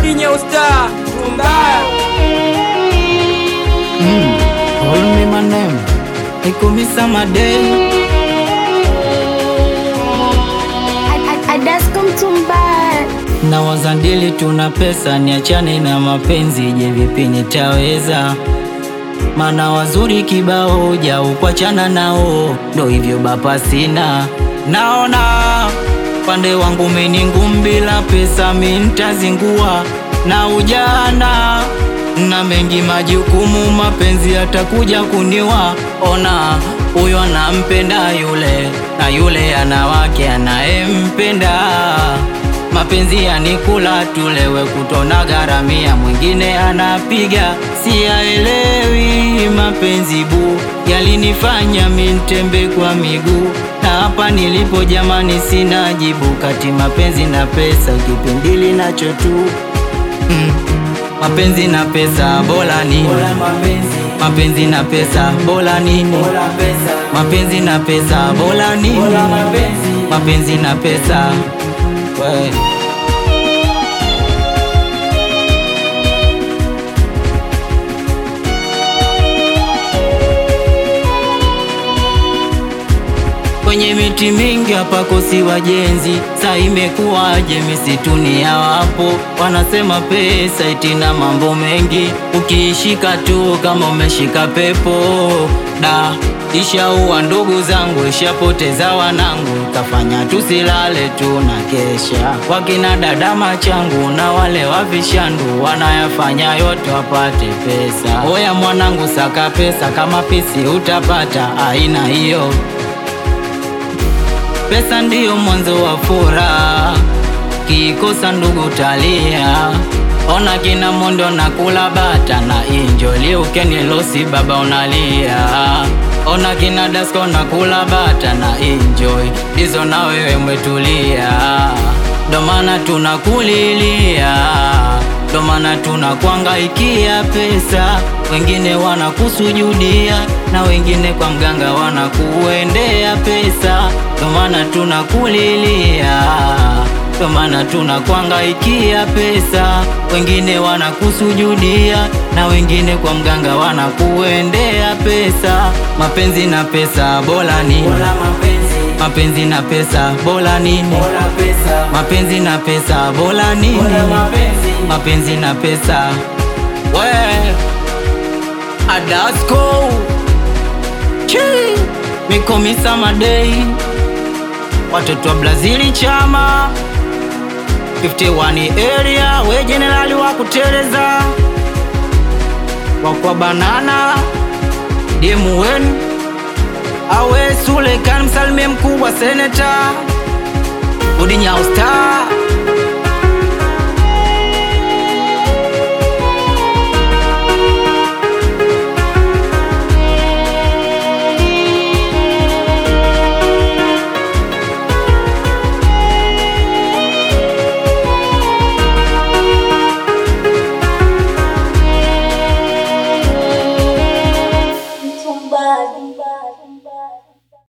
Udi Nyeusta Tumbaya Call me my name, Ikumisa Madei. Adasko Mtumbaya Na wazandili tuna pesa, niachane na mapenzi, je vipi nitaweza? Mana wazuri kibao, ja ukwachana nao, ndo hivyo bapa sina. Naona pande wangu mini ngumu, bila pesa mi ntazingua na ujana na mengi majukumu, mapenzi yatakuja kuniwa. Ona huyo anampenda yule, na yule ana wake anayempenda mapenzi yanikula tulewe kutona garamia, mwingine anapiga siyaelewi. Mapenzi bu yalinifanya mintembe kwa miguu, na hapa nilipo jamani, sina jibu kati mapenzi na pesa, kipindili nacho tu mm. Mapenzi na pesa bora nini? Mapenzi na pesa bora nini? Mapenzi na pesa bora nini? Mapenzi na pesa we. Kwenye miti mingi hapa kosi wajenzi, sa imekuwaje misituni ya wapo? Wanasema pesa itina mambo mengi, ukiishika tu kama umeshika pepo. Da, ishaua ndugu zangu, ishapoteza wanangu, kafanya tusilale tu na kesha. Wakina dada machangu na wale wavishandu, wanayafanya yote wapate pesa. Oya mwanangu, saka pesa kama pisi utapata, aina hiyo Pesa ndiyo mwanzo wa furaha, kikosa ndugu talia. Ona kina Mondo na kula bata na injoli, ukenilosi baba unalia. Ona kina Dasko na kula bata na enjoy, hizo na wewe umetulia, ndo maana tunakulilia, ndo maana tunakuangaikia pesa. Wengine wanakusujudia na wengine kwa mganga wanakuendea pesa, ndo maana tunakulilia, ndo maana tunakuangaikia pesa. Wengine wanakusujudia na wengine kwa mganga wanakuendea pesa. Mapenzi na pesa bora nini? Mapenzi na pesa bora nini? Mapenzi na pesa bora nini? Mapenzi na pesa we Adasko Chi Mikomisa Madei watoto wa Brazili chama 51 area we jenerali wa kuteleza wakwa banana demu wenu awe Suleikan msalimie mkubwa seneta Udi Nyao Star